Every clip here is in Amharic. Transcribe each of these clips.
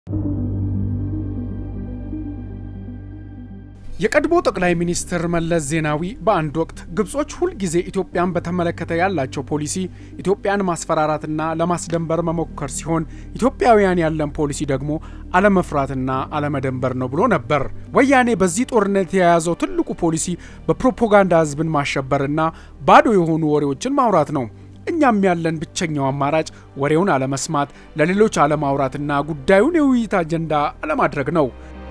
የቀድሞ ጠቅላይ ሚኒስትር መለስ ዜናዊ በአንድ ወቅት ግብጾች ሁልጊዜ ኢትዮጵያን በተመለከተ ያላቸው ፖሊሲ ኢትዮጵያን ማስፈራራትና ለማስደንበር መሞከር ሲሆን ኢትዮጵያውያን ያለን ፖሊሲ ደግሞ አለመፍራትና አለመደንበር ነው ብሎ ነበር። ወያኔ በዚህ ጦርነት የያዘው ትልቁ ፖሊሲ በፕሮፓጋንዳ ሕዝብን ማሸበርና ባዶ የሆኑ ወሬዎችን ማውራት ነው። እኛም ያለን ብቸኛው አማራጭ ወሬውን አለመስማት፣ ለሌሎች አለማውራትና ጉዳዩን የውይይት አጀንዳ አለማድረግ ነው።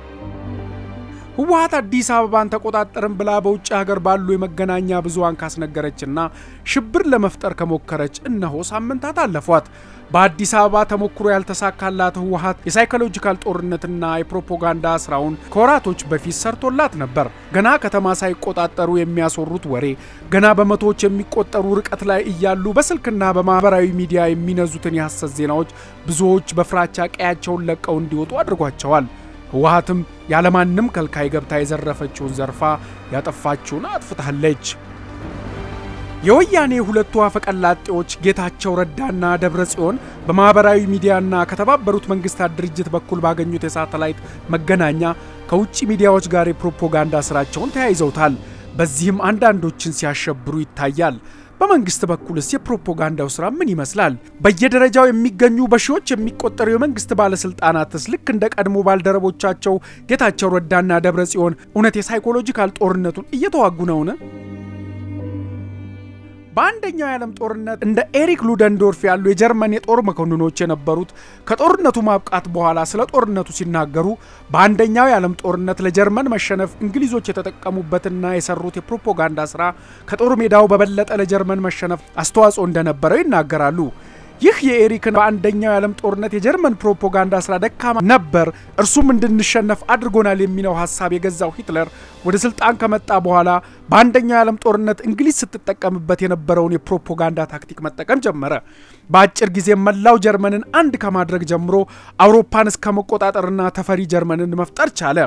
ህወሓት አዲስ አበባን ተቆጣጠርን ብላ በውጭ ሀገር ባሉ የመገናኛ ብዙሃን ካስነገረችና ሽብር ለመፍጠር ከሞከረች እነሆ ሳምንታት አለፏት። በአዲስ አበባ ተሞክሮ ያልተሳካላት ህወሓት የሳይኮሎጂካል ጦርነትና የፕሮፓጋንዳ ስራውን ከወራቶች በፊት ሰርቶላት ነበር። ገና ከተማ ሳይቆጣጠሩ የሚያስወሩት ወሬ፣ ገና በመቶዎች የሚቆጠሩ ርቀት ላይ እያሉ በስልክና በማህበራዊ ሚዲያ የሚነዙትን የሐሰት ዜናዎች ብዙዎች በፍራቻ ቀያቸውን ለቀው እንዲወጡ አድርጓቸዋል። ህወሓትም ያለማንም ከልካይ ገብታ የዘረፈችውን ዘርፋ ያጠፋችውን አጥፍታለች። የወያኔ ሁለቱ አፈቀላጤዎች ጌታቸው ረዳና ደብረ ጽዮን በማኅበራዊ ሚዲያና ከተባበሩት መንግስታት ድርጅት በኩል ባገኙት የሳተላይት መገናኛ ከውጭ ሚዲያዎች ጋር የፕሮፓጋንዳ ስራቸውን ተያይዘውታል። በዚህም አንዳንዶችን ሲያሸብሩ ይታያል። በመንግስት በኩልስ የፕሮፓጋንዳው ስራ ምን ይመስላል? በየደረጃው የሚገኙ በሺዎች የሚቆጠሩ የመንግስት ባለስልጣናትስ ልክ እንደ ቀድሞ ባልደረቦቻቸው ጌታቸው ረዳና ደብረ ጽዮን እውነት የሳይኮሎጂካል ጦርነቱን እየተዋጉ ነውን? በአንደኛው የዓለም ጦርነት እንደ ኤሪክ ሉደንዶርፍ ያሉ የጀርመን የጦር መኮንኖች የነበሩት ከጦርነቱ ማብቃት በኋላ ስለ ጦርነቱ ሲናገሩ በአንደኛው የዓለም ጦርነት ለጀርመን መሸነፍ እንግሊዞች የተጠቀሙበትና የሰሩት የፕሮፓጋንዳ ስራ ከጦር ሜዳው በበለጠ ለጀርመን መሸነፍ አስተዋጽኦ እንደነበረው ይናገራሉ። ይህ የኤሪክን በአንደኛው የዓለም ጦርነት የጀርመን ፕሮፓጋንዳ ስራ ደካማ ነበር፣ እርሱም እንድንሸነፍ አድርጎናል የሚለው ሀሳብ የገዛው ሂትለር ወደ ስልጣን ከመጣ በኋላ በአንደኛው የዓለም ጦርነት እንግሊዝ ስትጠቀምበት የነበረውን የፕሮፓጋንዳ ታክቲክ መጠቀም ጀመረ። በአጭር ጊዜ መላው ጀርመንን አንድ ከማድረግ ጀምሮ አውሮፓን እስከ መቆጣጠርና ተፈሪ ጀርመንን መፍጠር ቻለ።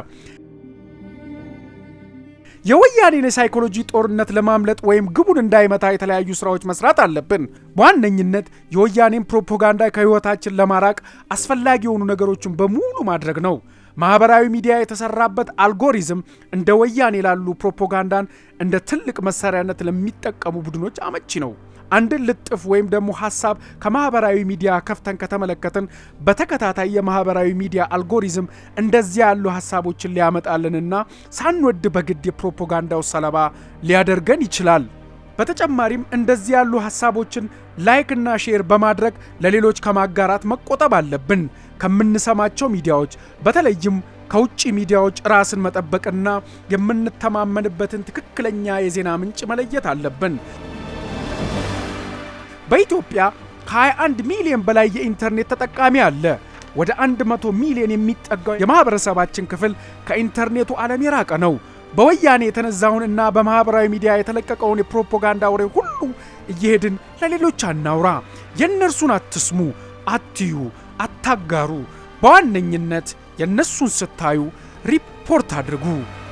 የወያኔን የሳይኮሎጂ ጦርነት ለማምለጥ ወይም ግቡን እንዳይመታ የተለያዩ ስራዎች መስራት አለብን። በዋነኝነት የወያኔን ፕሮፓጋንዳ ከህይወታችን ለማራቅ አስፈላጊ የሆኑ ነገሮችን በሙሉ ማድረግ ነው። ማህበራዊ ሚዲያ የተሰራበት አልጎሪዝም እንደ ወያኔ ላሉ ፕሮፓጋንዳን እንደ ትልቅ መሳሪያነት ለሚጠቀሙ ቡድኖች አመቺ ነው። አንድን ልጥፍ ወይም ደግሞ ሀሳብ ከማህበራዊ ሚዲያ ከፍተን ከተመለከትን በተከታታይ የማህበራዊ ሚዲያ አልጎሪዝም እንደዚያ ያሉ ሀሳቦችን ሊያመጣልንና ሳንወድ በግድ የፕሮፓጋንዳው ሰለባ ሊያደርገን ይችላል። በተጨማሪም እንደዚህ ያሉ ሀሳቦችን ላይክ እና ሼር በማድረግ ለሌሎች ከማጋራት መቆጠብ አለብን። ከምንሰማቸው ሚዲያዎች በተለይም ከውጭ ሚዲያዎች ራስን መጠበቅና የምንተማመንበትን ትክክለኛ የዜና ምንጭ መለየት አለብን። በኢትዮጵያ ከ21 ሚሊዮን በላይ የኢንተርኔት ተጠቃሚ አለ። ወደ 100 ሚሊዮን የሚጠጋው የማህበረሰባችን ክፍል ከኢንተርኔቱ ዓለም የራቀ ነው። በወያኔ የተነዛውን እና በማህበራዊ ሚዲያ የተለቀቀውን የፕሮፓጋንዳ ወሬ ሁሉ እየሄድን ለሌሎች አናውራ። የእነርሱን አትስሙ፣ አትዩ፣ አታጋሩ። በዋነኝነት የእነሱን ስታዩ ሪፖርት አድርጉ።